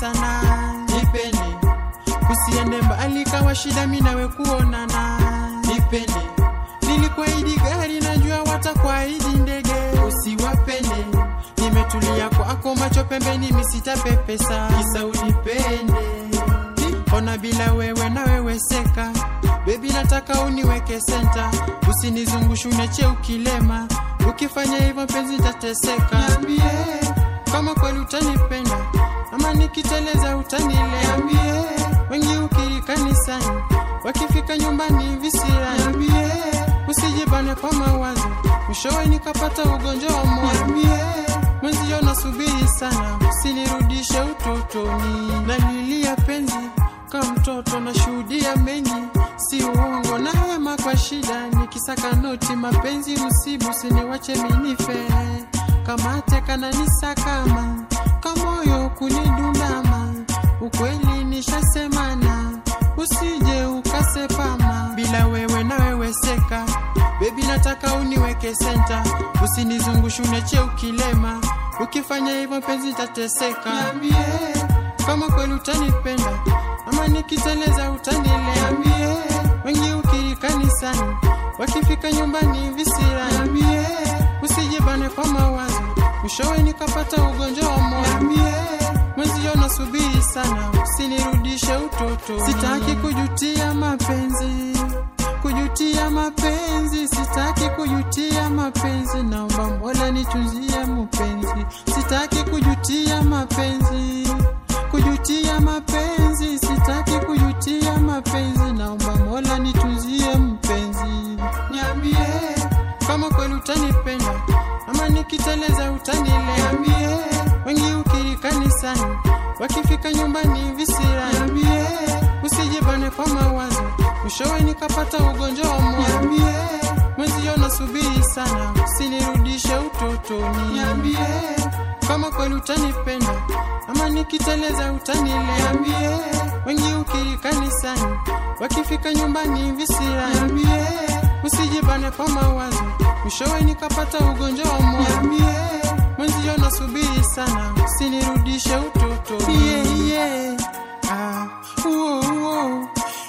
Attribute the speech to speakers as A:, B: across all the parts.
A: sana nipende usiende mbali kawa shida mi nawe kuonana nipende nilikuahidi gari najua watakuahidi ndege usiwapende nimetulia kwako macho pembeni misitapepesa kisa unipende ona bila wewe na wewe seka bebi nataka uniweke senta usinizungushe uneche ukilema ukifanya hivyo mpenzi nitateseka niambie kama kweli utanipenda ama nikiteleza utanilea wengi ukiri kanisani wakifika nyumbani visira niambie usijibane kwa mawazo mwishowe nikapata ugonjwa wa moyo mwenzio nasubiri sana usinirudishe utotoni nalilia penzi ka mtoto nashuhudia mengi si uongo na hema kwa shida nikisaka noti mapenzi usibu siniwache minife kamate kananisakama kamoyo kunidundama ukweli nishasemana usije ukasepama bila wewe na wewe seka bebi nataka uniweke senta usinizungushe uneche ukilema ukifanya hivyo penzi tateseka niambie kama kweli utanipenda ama nikiteleza utanilea niambie wengi ukiri kanisani wakifika nyumbani visira niambie usijibane kwa mawazo mwishowe nikapata ugonjwa wa moyo niambie mwenzio nasubiri sana usinirudishe utoto sitaki kujutia mapenzi kujutia mapenzi sitaki kujutia mapenzi naomba mola nitunzie mpenzi sitaki kujutia mapenzi kujutia mapenzi sitaki kujutia mapenzi naomba mola nitunzie mpenzi niambie kama kweli utanipenda ama nikiteleza utanilea niambie wengi ukiri kanisani wakifika nyumbani visira niambie usijibane kwa mawazo mwishowe nikapata ugonjwa wa moyo niambie mwenzio nasubiri sana usinirudishe utotoni niambie kama kweli utanipenda ama nikiteleza utanilea niambie wengi ukiri kanisani wakifika nyumbani visira niambie usijibane kwa mawazo mwishowe nikapata ugonjwa wa moyo niambie mwenzio nasubiri sana usinirudishe utotoni yeah, yeah. Ah, uo, uo.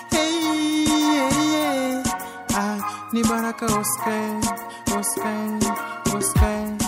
A: Hey, yeah, yeah. Ah, ni baraka Oscar, Oscar, Oscar.